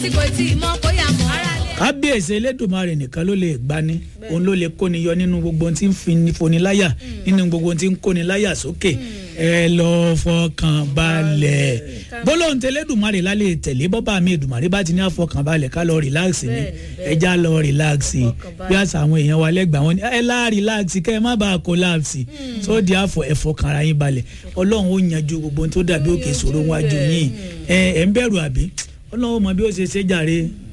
tí kò tí ì mọ kó yà mọ́. kábíyèsí elédùnmarè nìkan ló lè gbani òun ló lè kóni yọ nínú gbogbo ohun tí ń fi- foni láyà nínú gbogbo ohun tí ń kóni láyà sókè ẹ lọ fọkàn balẹ̀ gbólóhùn tí elédùnmarè lálẹ́ tẹ̀lé bọ́bá mi èdùnmarè bá ti ní àfọkàn balẹ̀ ká lọ relax ni ẹja lọ relax bí àṣà àwọn èèyàn wa lẹ́gbàá wọn ni ẹ lá relax kẹ́ ẹ má bàa collapse tó di àfọ ẹ̀fọkàn ara yín balẹ̀ ọlọ́run ó yanjú gbogbo ohun tó dàbí òkè ìṣòro wájú yín ẹ ẹ ń bẹ̀rù àbí ọlọ́run ó mọ bí ó ṣe ṣe jàre